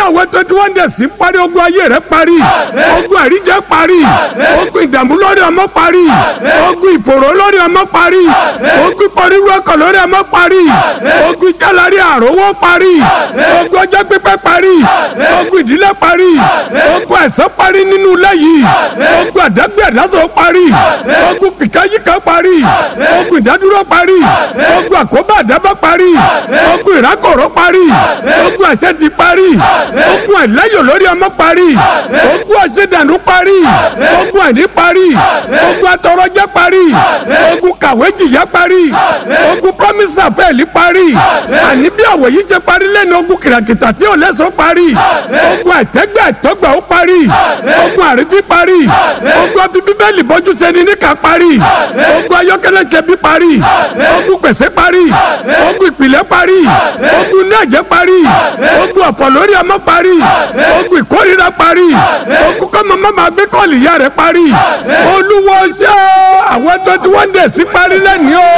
àwọn twenty one days ń parí ogun ayé rẹ parí ogun àríjẹ parí ogun ìdààmú lórí ọmọ parí ogun ìfòró lórí ọmọ parí ogun ìpọ́nirú ọkọ̀ lórí ọmọ parí ogun ìjálari àrówó parí ogun ọjọ́ pípẹ́ parí ogun ìdílé parí ogun àìsàn parí nínú ilé yìí ogun àdágbé àdásọ parí ogun fìkáyíká parí ogun ìdádúró parí ogun àkóbá àdábá parí ogun ìrákòrò parí ogun àṣetì parí ogun àìláyò lórí ọmọ parí ogun àṣedànù parí ogun àìní parí ogun atọrọjẹ parí ogun kàwé jìyà parí ogun promise àfẹ́ẹ̀lì parí àní bí àwọ̀ yìí ṣe parí lẹ́nu ogun kìràkìtà tí ò lẹ́sọ̀ parí ogun àìtẹ́gbẹ́ àìtọ́gbà ó parí ogun àrífín parí ogun àfi bíbélì bọ́jú sẹ́ni níkà parí ogun ayọ́kẹ́lẹ́ ṣẹbi parí ogun pèsè parí ogun ìpìlẹ̀ parí ogun náàjẹ́ parí ogun ọ̀fọ̀ lórí ọmọ parí ogun ìkórira parí ogun kọ́mọ mọ́mọ́ gbé kọ́ọ̀lì ìyá rẹ̀ parí olúwo ṣe àwọn twenty one days parí lẹ́ni o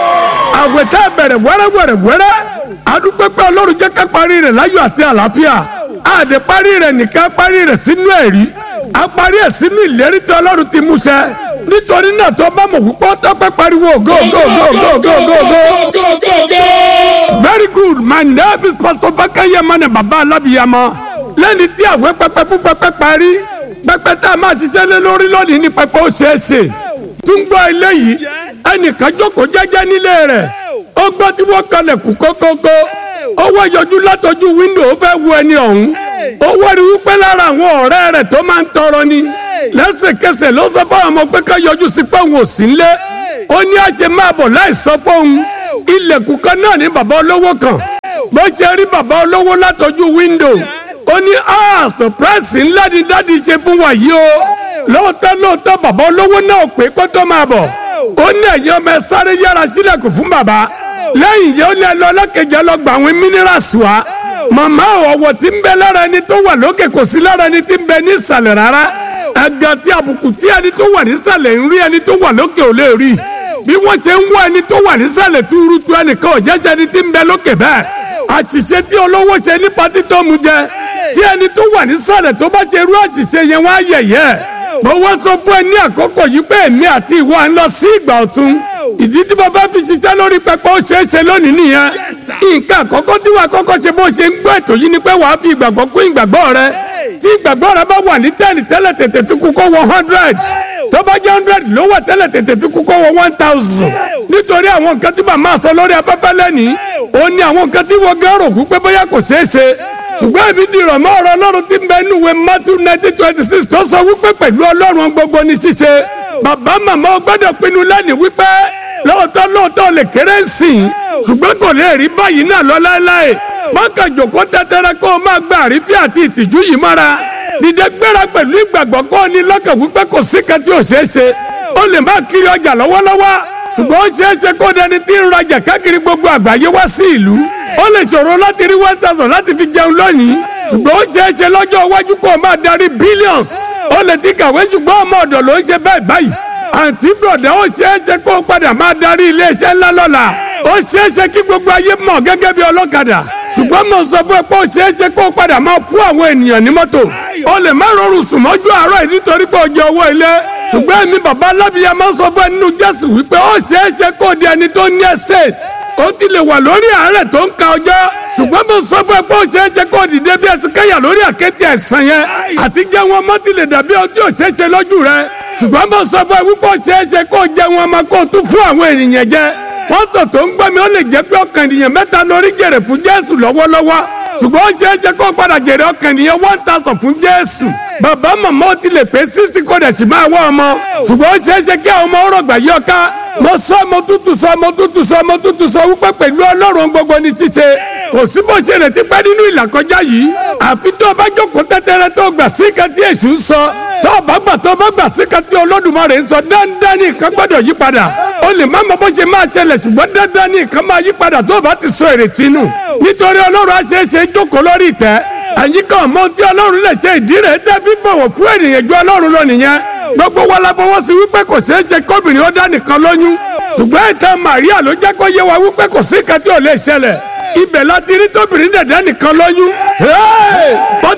àwẹ̀ tá a bẹ̀rẹ̀ wẹ́rẹ́wẹ́rẹ́ wẹ́rẹ́ adúpẹ́ pé ọlọ́run jẹ́ ká parí rẹ̀ láyọ̀ àti àlàáfíà àdè parí rẹ̀ nìkan parí rẹ̀ sínú ẹ̀rí a parí ẹ̀ sínú ìlérí tí ọlọ́run ti mú ṣẹ nítorí náà tó bá mọ̀ wípé ó tọ́pẹ́ pariwo go go go go go go go. very good my name is pastor fakeye mane baba alábìyamọ lẹ́ni tí àwẹ̀ pẹpẹ fún pẹpẹ parí pẹpẹ tá a máa ṣiṣẹ́ lé lórí lónìí ní pẹpẹ ó ṣeé ṣe tún gbọ́ eléyìí ẹnìkan jókòó jẹ́jẹ́ nílé rẹ̀ ó gbọ́ tí wọ́n kalẹ̀ kú kókókó ó wá yọjú látọjú wíńdò ó fẹ́ wo ẹni ọ̀hún ó wárí wípé lára àwọn ọ̀rẹ́ rẹ̀ tó máa ń tọrọ ni lẹ́sẹ̀kẹsẹ̀ ló sọ fún àwọn pé ká yọjú sí pé òun ò sí nlé ó ní àṣẹ máa bọ̀ láì sọ fóun ilẹ̀kùn kan náà ní bàbá olówó kan bó ṣe rí bàbá olówó látọjú wíńdò ó ní ah surprise ńlá ni dáàdi ṣe fún wa yìí o lóòótọ́ lóòótọ́ bàbá olówó náà pé kó tó máa bọ̀ ó ní ẹ̀yin ọmọ ẹ sáré yára sílẹ̀kùn fún bàbá lẹ́yìn yẹn ó ní ẹ lọ ọlọ́kẹjẹ lọ gba àwọn minerals wá màmá ọ̀wọ̀ tí ń bẹ lára ẹni tó wà lókè kò sí lára ẹni tí ń bẹ ní ìsàlẹ̀ rárá ẹ̀gàn tí àbùkù tí ẹni tó wà nísàlẹ̀ ń rí ẹni tó wà lókè ò lè rí bí wọ́n ṣe ń wá ẹni tó wà nísàlẹ̀ túrútú ẹnìkan ò jẹ́jẹ́ ẹni tí ń bẹ lókè bẹ́ẹ̀ àṣìṣe tí olówó ṣe ní pátí tó mu jẹ tí ẹni tó wà nísàlẹ̀ tó bá ṣe irú àṣìṣe yẹn wá yẹ̀yẹ́ mo wá sọ fún ẹ ní àkókò yìí pé èmi àti ìwọ à ń lọ sí ìgbà ọ̀tun ìdí tí mo fẹ́ fi ṣiṣẹ́ lórí pẹpẹ ó ṣeé ṣe lónìí nìyẹn nǹkan àkọ́kọ́ tí wàá kọ́kọ́ ṣe bó ṣe ń gbọ́ ètò yìí ni pé wàá fi ìgbàgbọ́ kún ìgbàgbọ́ rẹ tí ìgbàgbọ́ rẹ bá wà ní tẹ́ẹ̀nì tẹ́lẹ̀ tètè fi kú kó wọ hundred tó bá jẹ́ hundred ló wà tẹ́lẹ̀ tètè fi kú kó wọ one thousand nítorí àwọn nǹkan tí màmá sọ lórí afẹ́fẹ́ lẹ́nìí ó ní àwọn nǹkan tí wọ́n gẹ́rò kú pé bóyá kò ṣeé ṣe ṣùgbọ́n èmi dìrọ̀ mọ́ ọ̀rọ̀ ọlọ́run tí ń bẹ nínú ìwé Matthew nineteen twenty six tó sọ wípé pẹ̀lú ọlọ́run gbogbo ní ṣíṣe bàbá màmá ó gbọ́dọ̀ pinnu lẹ́nìí wípé lóòótọ́ lóòótọ́ lè kéré sí i ṣùgbọ́n kò lè rí báyìí náà lọ láéláé mọ́kà jòkó tẹ́tẹ́rẹ́ kó o máa gba àrífín àti ìtìjú yìí mọ́ra dìde gbéra pẹ̀lú ìgbàgbọ́ kó o ní lọ́kàn wípé kò sí kan tí ò ṣeé ṣe ó lè má kiri ọjà lọ́wọ́lọ́wọ́ ṣùgbọ́n ó ṣeé ṣe kó dẹni tí ń rajà káàkiri gbogbo àgbáyé wá sí ìlú ó lè ṣòro láti rí one thousand láti fi jẹun lónìí ṣùgbọ́n ó ṣeé ṣe lọ́jọ́ iwájú kó o máa darí billions ó lè ti kàwé ṣùgbọ́n ọmọ ọ̀dọ̀ ló ń ṣe bẹ́ẹ̀ báyìí àǹtí bọ̀dá ó ṣeé ṣe kó o padà máa darí iléeṣẹ́ ńlá lọ́la ó ṣeé ṣe kí gbogbo ayé mọ̀ gẹ́gẹ́ bí ọlọ́kadà ṣùgbọ́n mo sọ fún ẹ pé ó ṣeé ṣe kó o padà máa fún àwọn ènìyàn ní mọ́tò ó lè má rọrùn sùn mọ́jú àárọ̀ yìí nítorí pé ó jẹ owó ilé ṣùgbọ́n èmi bàbá alábìyá máa ń sọ fún ẹ nínú jésù wípé ó ṣeé ṣe kó o di ẹni tó ní estate ó ti lè wà lórí àárẹ̀ tó ń ka ọjọ́ ṣùgbọ́n mo sọ fún ẹ pé ó ṣeé ṣe kó o dìde bí ẹsẹ̀ kẹ́yà lórí àkéte ẹ̀sán yẹn àti jẹ́ wọn mọ́ ti lè dàbí ojú òṣèṣe lójú rẹ ṣùgbọ́n mo sọ fún ẹ wípé ó ṣeé ṣe kó o jẹ wọn ọmọ kó o tún fún àwọn ènìyàn jẹ pọ́ńtò tó ń gbọ́ mi ó lè jẹ́ pé ọkàn ènìyàn mẹ́ta lórí jèrè fún jésù lọ́wọ́lọ́wọ́ ṣùgbọ́n ó ṣeé ṣe kó o padà jèrè ọkàn ènìyàn one thousand fún jésù bàbá màmá ó ti lè pé sixty kó dẹ̀ sì máa wá ọmọ ṣùgbọ́n ó ṣeé ṣe kí àwọn ọmọ ọ̀rọ̀ gbà yí ọká mo sọ mo tútù sọ mo tútù sọ mo tútù sọ wípé pẹ̀lú ọlọ́run gbogbo ní ṣíṣe kò sí bó ṣe retí pẹ́ nínú ìlàkọjá yìí àfi tó o bá jókòó tẹ́tẹ́rẹ́ tó o gbà sí kan tí èṣù ń sọ tó o bá gbà tó o bá gbà sí kan tí olódùmarè ń sọ dandan ní nǹkan gbọ́dọ̀ yí padà o lè má mọ bó ṣe máa ṣẹlẹ̀ ṣùgbọ́n dandan ní nǹkan máa yí padà tó o bá ti sọ èrètí nù nítorí ọlọ́run àṣeéṣe jókòó lórí ìtẹ́ ẹ̀yin kan mọ tí ọlọ́run lè ṣe ìdí rẹ̀ tẹ́ fi bọ̀wọ̀ fún ènìyàn ju ọlọ́run lọ nìyẹn gbogbo wa la fọwọ́ sí wípé kò ṣeé ṣe kóbìnrin ó dá nìkan lóyún ṣùgbọ́n ìtàn Màríà ló jẹ́ kó yé wa wípé kò sí nǹkan tí ò lè ṣẹlẹ̀ ibẹ̀ láti rí tóbìnrin dẹ̀dẹ̀ nìkan lóyún. bó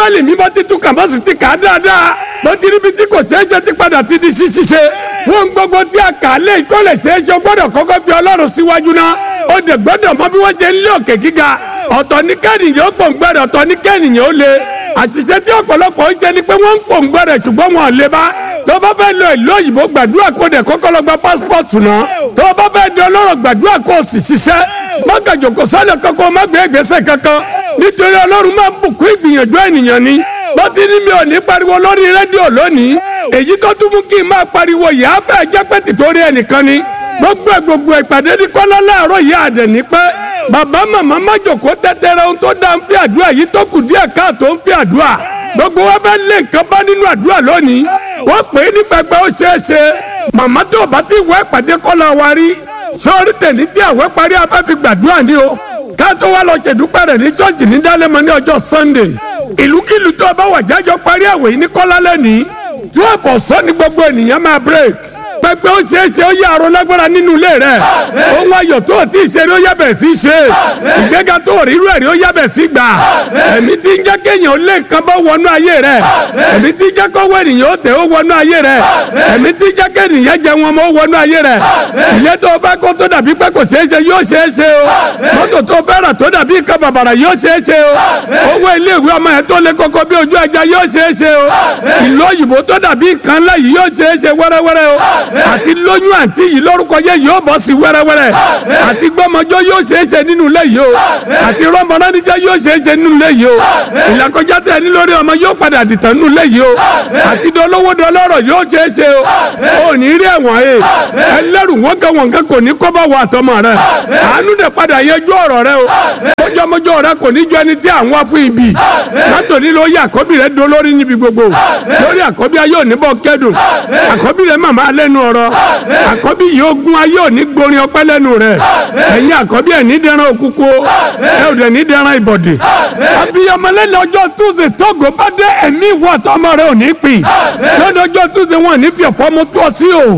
bíbélì mi bá ti tún kà bá sì ti kà á dáadáa mo ti ríbi tí kò ṣeé ṣe ti padà ti di ṣíṣe fún gbogbo tí a kà á lé kó lè ṣeé ṣe gbọ́dọ̀ kọ́kọ́ fi ọlọ́run síwájú náà ó dẹ̀ gbọ́dọ̀ mọ bí wọ́n ṣe ń lé òkè gíga ọ̀tọ̀ ní kẹ́nìyàn ó pòǹgbẹ́rẹ́ ọ̀tọ̀ ní kẹ́nìyàn ó le àṣìṣe tí ọ̀pọ̀lọpọ̀ ń ṣe ni pé wọ́n ń pòǹgbẹ́rẹ́ ṣùgbọ́n wọn ò le bá tó bá fẹ́ lọ ìlú òyìnbó gbàdúrà kó dẹ̀ kọ́kọ́ lọ gba pásítọ̀tù náà tó bá fẹ́ di ọlọ́rọ̀ gbàdúrà kó o sì ṣiṣẹ́ mọ́gàjò kò sọ́nà kankan má gbé ìgbésẹ̀ kankan nítorí ọlọ́run máa ń bùkún ìgbìyànjú ènìyàn ni bó ti ní mi ò ní pariwo lórí rédíò lónìí èyí tó tún mú kí n máa pariwo yìí á fẹ́ jẹ́ pé tìtorí ẹnìkan ni gbogbo ẹ̀ gbogbo ìpàdé ní kọ́lá láàárọ̀ yìí àdẹ̀ ní pẹ́ bàbá màmá má jòkó tẹ́tẹ́rẹ́ ohun tó dá ń fi àdúrà yìí tó kù díẹ̀ káàtó ń fi àdúrà gbogbo wa fẹ́ lé nǹkan bá nínú àdúrà lónìí wọ́n pè é ní pẹpẹ ó ṣeé ṣe màmá tó o bá ti wọ ìpàdé kọ́lá wa rí sọ́ọ́rí tẹ̀lé tí àwẹ̀ parí afẹ́ fi gbàdúrà ní o ká tó wá lọ ṣèdúpẹ́ rẹ̀ ní ṣọ́ọ̀ṣì ní dálẹ́mọ ní ọjọ́ sunday ìlúkìlú tó o bá wà jájọ parí àwẹ̀ yìí ní kọ́lá lẹ́nìí tí wọ́n kọ̀ sọ́ ni gbogbo ènìyàn máa break pẹpẹ ó ṣeé ṣe ó yà àrò lágbára nínú ilé rẹ ohun ayọ̀ tó o ti ṣe rí ó yàbẹ̀ sí ṣe ìgbéga tó o rí irú ẹ̀ rí ó yàbẹ̀ sí gbà ẹ̀mí tí ń jẹ́ kéèyàn ó lé nǹkan bá wọnú ayé rẹ ẹ̀mí tí ń jẹ́ kọ́wọ́ ènìyàn ó tẹ̀ ó wọnú ayé rẹ ẹ̀mí tí ń jẹ́ kéèyàn jẹ wọn mọ́ ó wọnú ayé rẹ ilé tó o fẹ́ kó tó dàbí pé kò ṣeé ṣe yóò ṣeé ṣe o mọ́tò tó o fẹ́ rà tó dàbí nǹkan bàbàrà yóò ṣeé ṣe o owó ilé ìwé ọmọ yẹn tó lé koko bí ojú ẹja yóò ṣeé ṣe o ìlú òyìnbó tó dàbí nǹkan ńlá yìí yóò ṣeé ṣe wẹ́rẹ́wẹ́rẹ́ o àti lóyún àǹtí yìí lórúkọ yẹ yóò bọ́ sí wẹ́rẹ́wẹ́rẹ́ àti gbọ́mọjọ́ yóò ṣe é ṣe nínú ilé yìí o àti rọ́mọdánijẹ́ yóò ṣe é ṣe nínú ilé yìí o ìlàkọjá tẹ̀ ní lórí ọmọ yóò padà dìtàn nínú ilé yìí o àti dolówó dọlọ́rọ̀ yóò ṣe é ṣe o ò ní rí ẹ̀wọ̀n ẹ̀ ẹlẹ́rù wọn kan wọn kan kò ní kọ́ bá wọ àtọmọ rẹ àánú dẹ̀ padà yẹjú ọ̀rọ̀ rẹ o mọ́jọ́mọ́jọ́ rẹ kò ní jọ ẹni tí à ń wá fún ibi látòní ló yẹ àkọ́bí rẹ dolórí níbi gbogbo lórí àkọ́bí ayé òní bọ́ kẹ́dùn àkọ́bí rẹ màmá lẹ́nu ọ̀rọ̀ àkọ́bí yìí ogun ayé òní gborin ọpẹ́ lẹ́nu rẹ̀ ẹ̀yin àkọ́bí ẹ̀ ní dẹran òkúkú ẹ̀ ò dẹ̀ ní dẹran ìbọ̀dì. abiyamọ lẹ́nu ọjọ́ túnṣe tógo bá dé ẹ̀mí ìwọ àtọmọ rẹ ò ní pín lẹ́nu ọjọ́ túnṣe wọn ní fi ọ̀fọ́ mu tó ọ sí o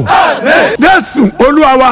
jésù olúwa wa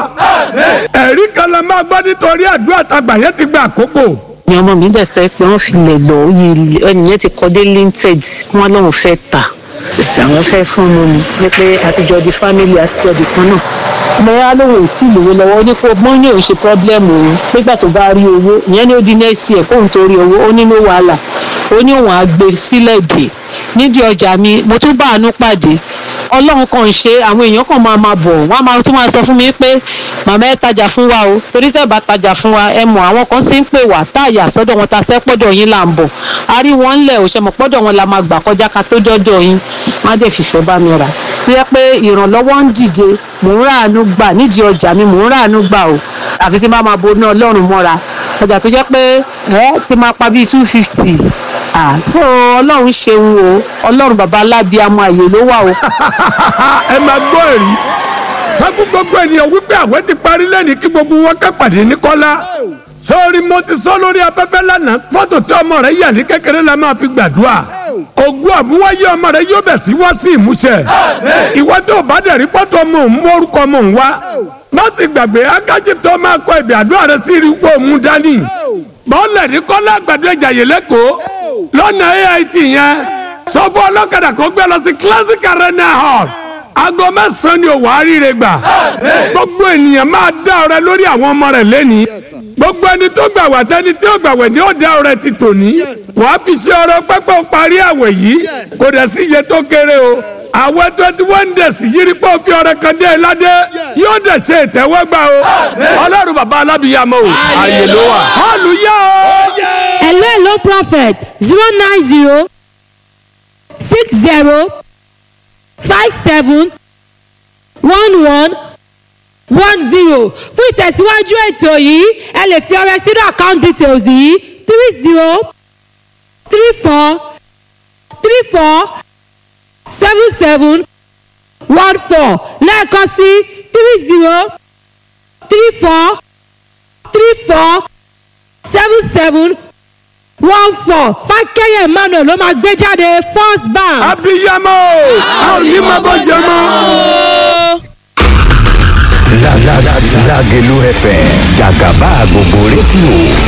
ẹ̀rí kan la máa gbọ́ nítorí àdúrà tàgbà yẹn ti gba àkókò ni ọmọ mi dẹ̀ sọ pé wọ́n fi lè lọ yí ẹnìyẹn ti kọ́ dé linted wọ́n lóun fẹ́ tà àwọn fẹ́ fún mi ní pé àtijọ́ di family àtijọ́ di kan náà mo yá lóun ò tí ì lówó lọ́wọ́ ó ní kó mọ́ ní òun ṣe problem òun nígbà tó bá rí owó ìyẹn ní ó di next year kóun tó rí owó ó ní no wàhálà ó ní òun á gbé sílẹ̀ dè nídìí ọjà mi mo tún bá àánú pàdé ọlọ́run kan ń ṣe àwọn èèyàn kan máa máa bọ̀ wọ́n á máa tún máa sọ fún mi pé màmá ẹ tajà fún wa o torí tẹ́ bá tajà fún wa ẹ mọ̀ àwọn kan sì ń pè wá táàyà sọ́dọ̀ wọn ta sẹ́ pọ́dọ̀ yín là ń bọ̀ a rí wọn ńlẹ̀ ò ṣe mọ̀ pọ́dọ̀ wọn la máa gbà kọjá ká tó dọ́dọ̀ yín wọ́n á dẹ̀ fìfẹ́ bá mi rà tó yẹ pé ìrànlọ́wọ́ ń dìde mò ń ráàánú gbà nídìí ọjà mi mò ń ráàánú gbà o àfi tí n bá máa bo ní ọlọ́run mọ́ra ọjà tó jẹ́ pé ẹ ti máa pa bíi two fifty tó ọlọ́run ṣeun o ọlọ́run bàbá alábíàmọ àyè ló wà o. ẹ máa gbọ́ èrí sákú gbogbo ènìyàn wípé àwẹ̀ ti parí lẹ́ni kí gbogbo wọn ká pàdé ní kọ́lá sọ́ọ́rí mo ti sọ lórí afẹ́fẹ́ lánàá fọ́tò tí ọmọ rẹ yà ní kékeré la máa fi gbàdúrà ògùn àmúwáyé ọmọ rẹ yóò bẹ̀ sí wá sí ìmúṣẹ ìwọ tó bá dẹ̀ rí fọ́tò ọmọ òun mórúkọ ọmọ òun wá má sì gbàgbé akájí tó máa kọ ìbí àdúrà rẹ sí rí pé òun dání bọ́ọ̀lẹ̀ ní kọ́lá àgbàdo ìjàyè lẹ́kọ̀ọ́ lọ́nà AIT yẹn sọ fún ọlọ́kadà kó gbé lọ sí classic arena hall aago mẹ́sàn-án ni òwò àríire gbà gbogbo ènìyàn máa dá ọrẹ lórí àwọn ọmọ rẹ lẹ́ni gbogbo ẹni tó gbà wá tẹni tí ó gbà wẹ̀ ni ó dá ọrẹ ti tòní wàá fi ṣe ọrẹ pẹ́pẹ́ parí àwẹ̀ yìí kò dẹ̀ sí iye tó kéré o àwẹ̀ twenty one days yìí rí pé ó fi ọrẹ kan dé ládé yóò dẹ̀ ṣe ìtẹ́wọ́gbà o ọlọ́run bàbá alábìyàmọ́ o àyè ló wà hallelujah o. hello hello prophet zero nine zero six zero five seven one one one zero fún ìtẹ̀síwájú ètò yìí ẹ lè fi ọrẹ sínú account details yìí three zero three four three four seven seven one four lẹ́ẹ̀kan sí three zero three four three four seven seven one four fákẹ́yẹ̀ emmanuel ló máa gbé jáde first bank. abiyamọ a ò ní máa bọ́ jẹ mọ́. Lágẹ̀lú FM jàgàbá gbogbo rédíò